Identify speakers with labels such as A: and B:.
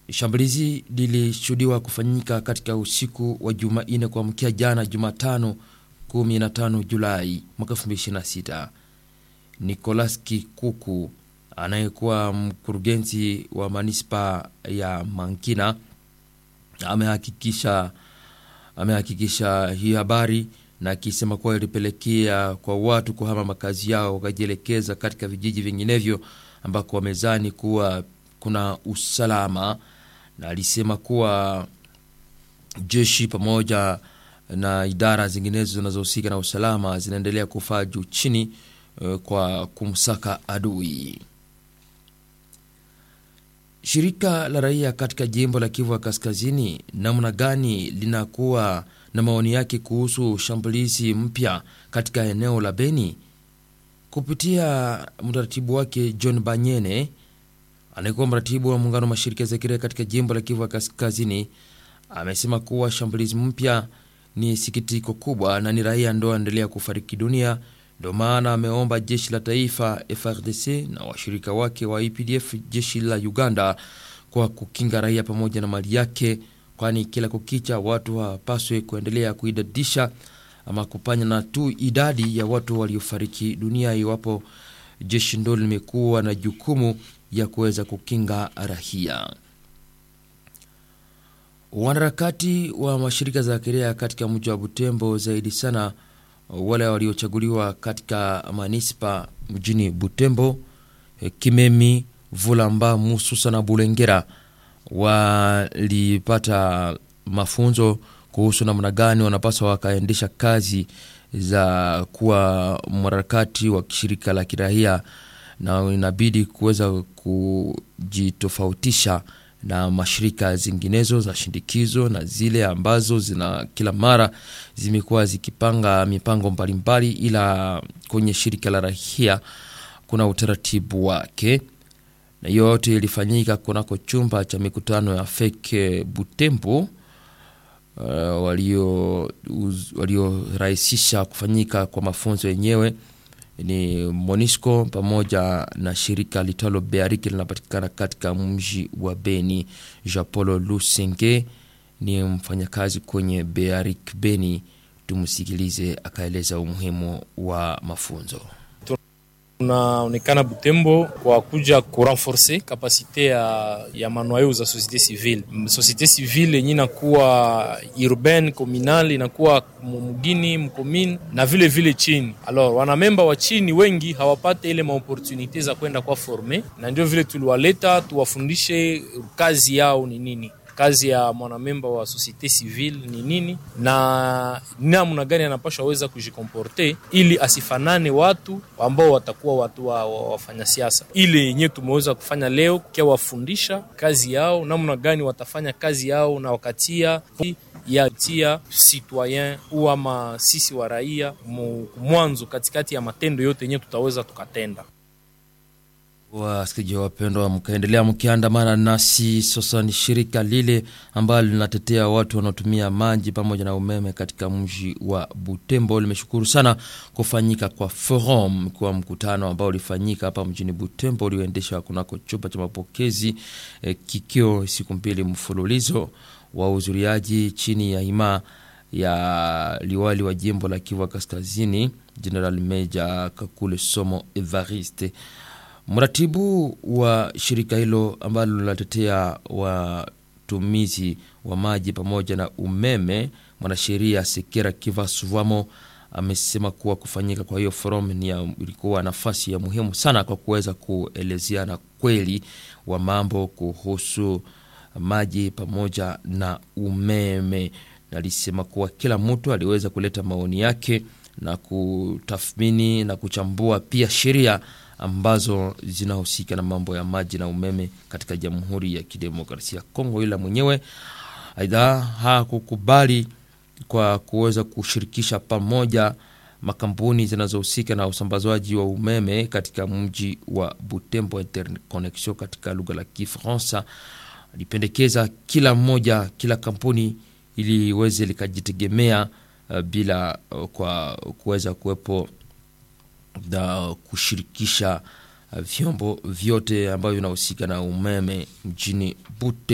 A: Shambulizi lilishuhudiwa kufanyika katika usiku wa Jumanne kuamkia jana Jumatano 15 Julai mwaka 2026. Nicolas Kikuku anayekuwa mkurugenzi wa manispa ya Mankina amehakikisha amehakikisha hii habari na akisema kuwa ilipelekea kwa watu kuhama makazi yao wakajielekeza katika vijiji vinginevyo ambako wamezani kuwa kuna usalama, na alisema kuwa jeshi pamoja na idara zinginezo zinazohusika na usalama zinaendelea kufaa juu chini kwa kumsaka adui. Shirika la raia katika jimbo la Kivu ya Kaskazini namna gani linakuwa na maoni yake kuhusu shambulizi mpya katika eneo la Beni? Kupitia mratibu wake John Banyene anayekuwa mratibu wa muungano wa mashirika za kiraia katika jimbo la Kivu ya Kaskazini amesema kuwa shambulizi mpya ni sikitiko kubwa na ni raia ndo aendelea kufariki dunia. Ndio maana ameomba jeshi la taifa FRDC na washirika wake wa EPDF, jeshi la Uganda, kwa kukinga raia pamoja na mali yake, kwani kila kukicha watu hawapaswe kuendelea kuidadisha ama kupanya na tu idadi ya watu waliofariki dunia, iwapo jeshi ndo limekuwa na jukumu ya kuweza kukinga raia. Wanaharakati wa mashirika za kiraia katika mji wa Butembo, zaidi sana wale waliochaguliwa katika manispa mjini Butembo, Kimemi, Vulamba, Mususa na Bulengera walipata mafunzo kuhusu namna gani wanapaswa wakaendesha kazi za kuwa mwanaharakati wa shirika la kiraia, na inabidi kuweza kujitofautisha na mashirika zinginezo za shindikizo na zile ambazo zina kila mara zimekuwa zikipanga mipango mbalimbali, ila kwenye shirika la raia kuna utaratibu wake, na yote ilifanyika kunako chumba cha mikutano ya feke Butembo. Uh, waliorahisisha walio kufanyika kwa mafunzo yenyewe ni Monisco pamoja na shirika litalo Beariki linapatikana katika mji wa Beni. Jean Paul Lusenge ni mfanyakazi kwenye Bearik Beni. Tumsikilize akaeleza umuhimu wa mafunzo.
B: Tunaonekana Butembo kwa kuja kurenforce kapasite ya, ya manoyo za societe civile. Societe civile yenye inakuwa urbaine communal inakuwa mugini mkomini na vile vile chini. Alors wanamemba wa chini wengi hawapate ile maopportunite za kwenda kwa forme, na ndio vile tuliwaleta tuwafundishe kazi yao ni nini kazi ya mwanamemba wa societe civile ni nini na namna gani anapashwa weza kujikomporte ili asifanane watu ambao watakuwa watu wa, wa, wafanya siasa. Ile yenyewe tumeweza kufanya leo kia wafundisha kazi yao, namna gani watafanya kazi yao na wakatia ya tia citoyen au ama sisi wa raia mwanzo katikati ya matendo yote yenyewe tutaweza tukatenda.
A: Wasikilizaji wapendwa, mkaendelea mkiandamana nasi. Sasa ni shirika lile ambalo linatetea watu wanaotumia maji pamoja na umeme katika mji wa Butembo limeshukuru sana kufanyika kwa forum, kwa mkutano ambao ulifanyika hapa mjini Butembo ulioendeshwa kunako chumba cha mapokezi eh, kikio siku mbili mfululizo wa uzuriaji chini ya hima ya liwali wa jimbo la Kivu Kaskazini, General Meja Kakule Somo Evariste. Mratibu wa shirika hilo ambalo linatetea watumizi wa maji pamoja na umeme, mwanasheria Sekera Kivasuvamo amesema kuwa kufanyika kwa hiyo forum ni ilikuwa nafasi ya muhimu sana kwa kuweza kuelezeana kweli wa mambo kuhusu maji pamoja na umeme. Alisema kuwa kila mtu aliweza kuleta maoni yake na kutathmini na kuchambua pia sheria ambazo zinahusika na mambo ya maji na umeme katika Jamhuri ya Kidemokrasia ya Kongo, ila mwenyewe aidha hakukubali kwa kuweza kushirikisha pamoja makampuni zinazohusika na usambazaji wa umeme katika mji wa Butembo, interconnexion katika lugha la Kifaransa. Alipendekeza kila mmoja, kila kampuni ili iweze likajitegemea uh, bila uh, kwa kuweza kuwepo na kushirikisha uh, vyombo vyote ambavyo vinahusika na umeme mjini Butembo.